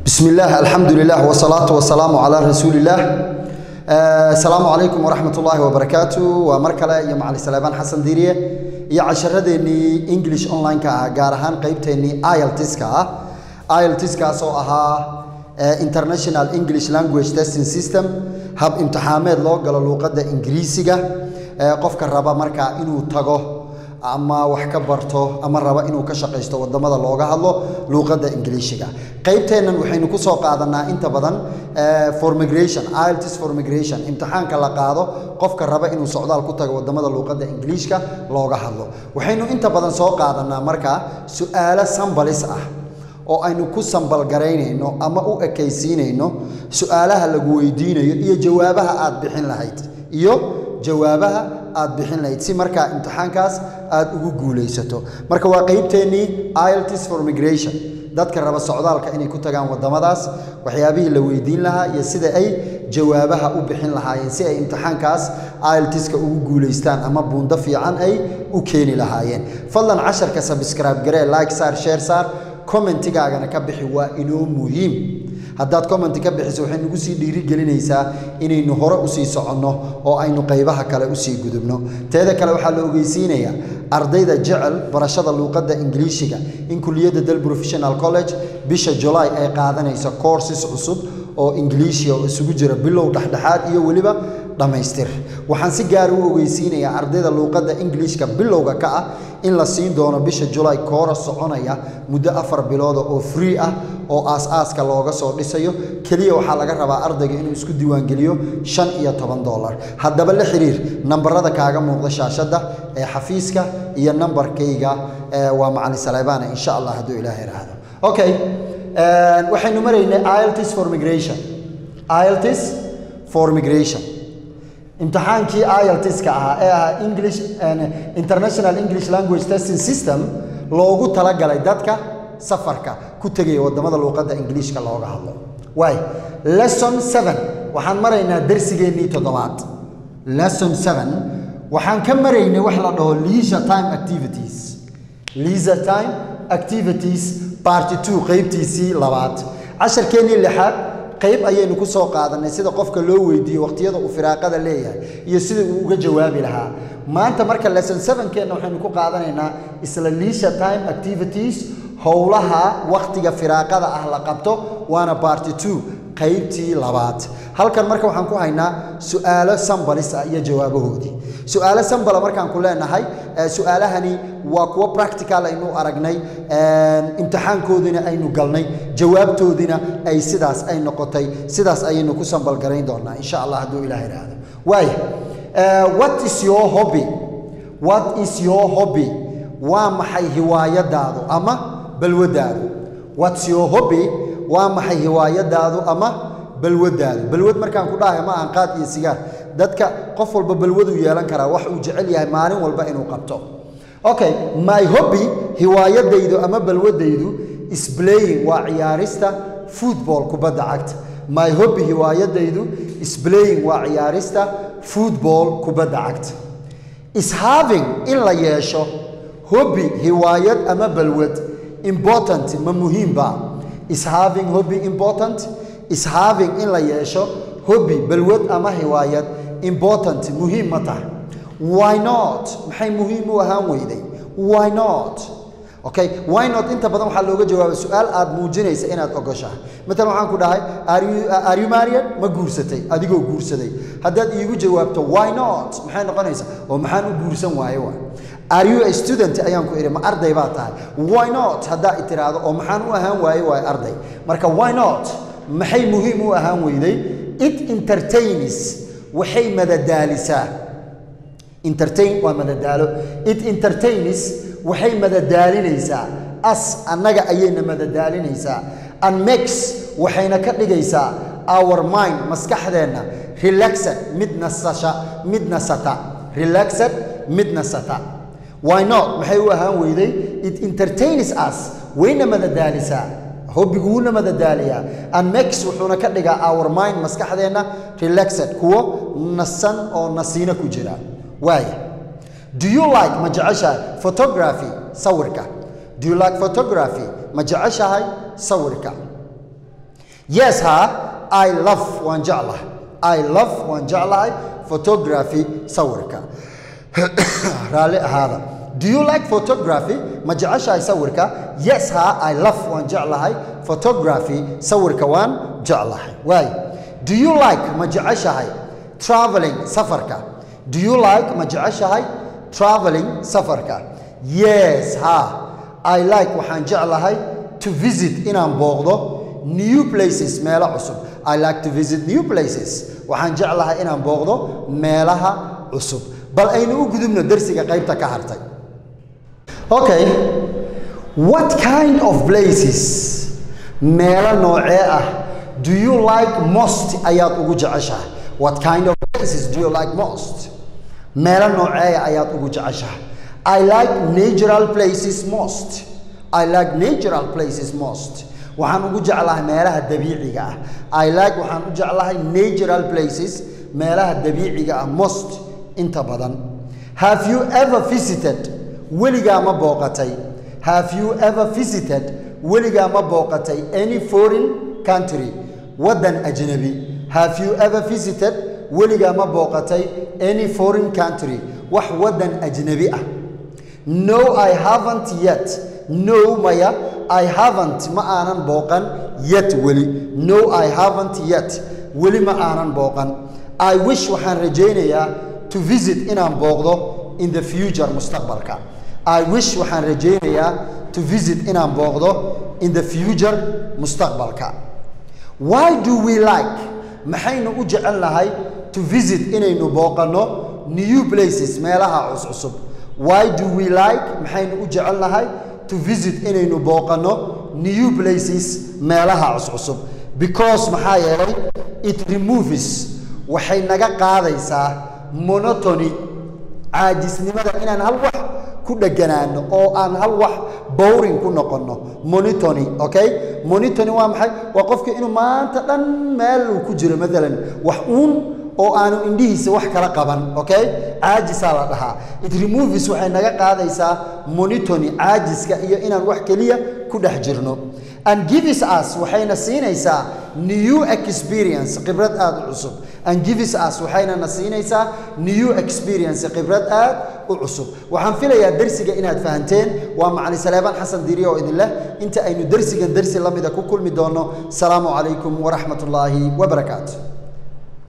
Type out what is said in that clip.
بسم الله الحمد لله والصلاة والسلام على رسول الله آه، السلام عليكم ورحمة الله وبركاته ومركلة يا معلي سليمان حسن ديرية يا عشردني انجلش اونلاين كا غارهان قيبتني ايلتس كا ايلتس كا سو اها international english language testing system hab imtixaameed loo galo luuqadda ingiriisiga ee qofka raba markaa inuu tago ama wax ka barto ama raba inuu ka shaqaysto wadamada looga hadlo luuqadda ingiliishiga qaybteennan waxaynu ku soo qaadanaa inta badan for migration IELTS for migration imtixaanka la qaado qofka raba inuu socdaal ku tago wadamada luuqadda ingiliishka looga hadlo waxaynu inta badan soo qaadanaa markaa su-aalo sambalis ah oo aynu ku sambalgaraynayno ama u ekaysiinayno su-aalaha lagu weydiinayo iyo jawaabaha aad bixin lahayd iyo jawaabaha aad bixin lahayd si markaa imtixaankaas aad ugu guulaysato marka waa qeybteennii IELTS for migration dadka raba socdaalka inay ku tagaan wadamadaas waxyaabihii la weydiin lahaa iyo sida ay jawaabaha u bixin lahaayeen si ay imtixaankaas IELTS-ka ugu guulaystaan ama buundo fiican ay u keeni lahaayeen fadlan casharka subscribe garee like saar share saar commentigaagana ka bixi waa inoo muhiim haddaad commenti ka bixiso waxay nagu sii dhiirigelinaysaa inaynu hore usii soconno oo aynu qaybaha kale usii gudubno teeda kale waxaa la ogeysiinayaa ardayda jecel barashada luuqadda ingiliishiga in kuliyadda del professional college bisha julaay ay qaadanayso courses cusub oo ingiliishiya oo isugu jira bilow dhexdhexaad iyo weliba dhammaystir waxaan si gaara u ogeysiinayaa ardayda luuqadda ingiliishka bilowga ka ah in la siin doono bisha julaay koora soconaya muddo afar bilooda oo free ah oo aas-aaska looga soo dhisayo keliya waxaa laga rabaa ardayga inuu isku diiwaangeliyo shan iyo toban dollar haddaba la xiriir nambarada kaaga muuqda shaashadda ee xafiiska iyo nambarkayga waa macalin saleebaana insha allah hadduu ilaah iraahdo okay waxaynu maraynay IELTS for migration IELTS for migration imtixaankii IELTS-ka ahaa ee ahaa English International English Language Testing System loogu talagalay dadka safarka ku tegaya wadamada luuqadda ingiliishka looga hadlo waay lesson 7 waxaan maraynaa darsigeennii toddobaad lesson 7 waxaan ka maraynay wax la dhaho leisure time activities leisure time activities party 2 qaybtiisii labaad casharkeennii lixaad qayb ayaynu ku soo qaadanay sida qofka loo weydiiyo waqtiyada uu firaaqada leeyahay iyo sida uu uga jawaabi lahaa maanta marka lesson 7keenna waxaynu ku qaadanaynaa isla leisure time activities howlaha waqtiga firaaqada ah la qabto waana party 2 qaybtii labaad halkan marka waxaan ku haynaa su-aalo sambalis ah iyo jawaabahoodii su-aalo sambala markaan ku leenahay su-aalahani waa kuwo practical aynu aragnay imtixaankoodina aynu galnay jawaabtoodina ay sidaas ay noqotay sidaas ayaynu ku sambalgarayn doonaa insha allah hadduu ilaah idhaahdo waaya what is your hobby what is your hobby waa maxay hiwaayadaadu ama balwadaadu what's your hobby waa maxay hiwaayadaadu ama balwadaadu balwad markaan ku dhahay ma aan qaad iyo sigaar dadka qof walba balwaduu yeelan karaa wax uu jecel yahay maalin walba inuu qabto okay my hobby hiwaayadaydu ama balwadaydu is playing waa ciyaarista football kubadda cagta my hobby hiwaayadaydu is playing waa ciyaarista football kubadda cagta is having in la yeesho hobby hiwaayad ama balwad important ma muhiimba is having hobby important is having in la yeesho hobby balwad ama hiwaayad important muhiim ma tahay why not maxay muhiim u ahaan weyday why not okay why not inta badan waxaa looga jawaaba su-aal aad muujinaysa inaad ogoshahay matalan waxaan ku dhahay are you, are you married ma guursatay adigoo guursaday haddaad iigu jawaabto why not maxay noqonaysaa oo maxaan u guursan waaye waa are you a student ayaan ku idhi ma arday baa tahay why not haddaa i tiraahdo oo maxaan u ahaan waaye waaye arday marka why not maxay muhiim u ahaan weyday it entertains waxay madadaalisaa entertain waa madadaalo it entertains waxay madadaalinaysaa as annaga ayayna madadaalinaysaa and makes waxayna ka dhigaysaa our mind maskaxdeenna relaxed mid nasasha mid nasata relaxed mid nasata why not maxay u ahaan weyday it entertains us wayna madadaalisaa hobbiguuna madadaaliyaa and makes wuxuuna ka dhigaa our mind maskaxdeenna relaxed kuwo nasan oo nasiino ku jira waaya do you like ma jeceshahay photography sawirka do you like photography ma jeceshahay sawirka yes ha i love waan jeclahay i love waan jeclahay photography sawirka raalli ahaada do you like photography ma jeceshahay sawirka yes ha i love waan jeclahay photography sawirka waan jeclahay waay do you like ma jeceshahay traveling safarka do you like ma jeceshahay traveling safarka yes ha i like waxaan jeclahay to visit inaan booqdo new places meelo cusub i like to visit new places waxaan jeclahay inaan booqdo meelaha cusub bal aynu u gudubno dersiga qaybta ka hartay okay what kind of places meelo noocee ah do you like most ayaad ugu jeceshahay what kind of places do you like most meelo nooceeya ayaad ugu jeceshahay i like natural places most i like natural places most waxaan ugu jeclahay meelaha dabiiciga ah i like waxaan u jeclahay natural places meelaha dabiiciga ah most inta badan have you ever visited weligaa ma booqatay have you ever visited weligaa ma booqatay any foreign country waddan ajnabi have you ever visited weligaa ma booqatay any foreign country wax waddan ajnabi ah no i haven't yet no maya i haven't ma aanan booqan yet weli no i haven't yet weli ma aanan booqan i wish waxaan rajaynayaa to visit inaan booqdo in the future mustaqbalka i wish waxaan rajaynayaa to visit inaan booqdo in the future mustaqbalka why do we like maxaynu u jecel nahay to visit inaynu booqanno new places meelaha cuscusub why do we like maxaynu u jecel nahay to visit inaynu booqanno new places meelaha cuscusub because maxaa yeelay it removes waxay naga qaadaysaa monotony caajisnimada inaan hal wax ku dheganaano oo aan hal wax bowring ku noqonno monitony okay monitony waa maxay waa qofka inuu maanta dhan meel uu ku jiro maalan wax uun oo aanu indhihiisa wax kala qaban okay caajisaa la dhahaa it removes waxay naga qaadaysaa monitony caajiska iyo inaan wax keliya ku dhex jirno and gives us waxayna siinaysaa new experience khibrad aad u cusub and gives us waxayna na siinaysaa new experience khibrad aad u cusub waxaan filayaa dersiga inaad fahanteen waa macali saleebaan xasan diiriye oo idin leh inta aynu dersigan dersi la mida ku kulmi doonno salaamu calaykum waraxmat ullaahi wabarakaatu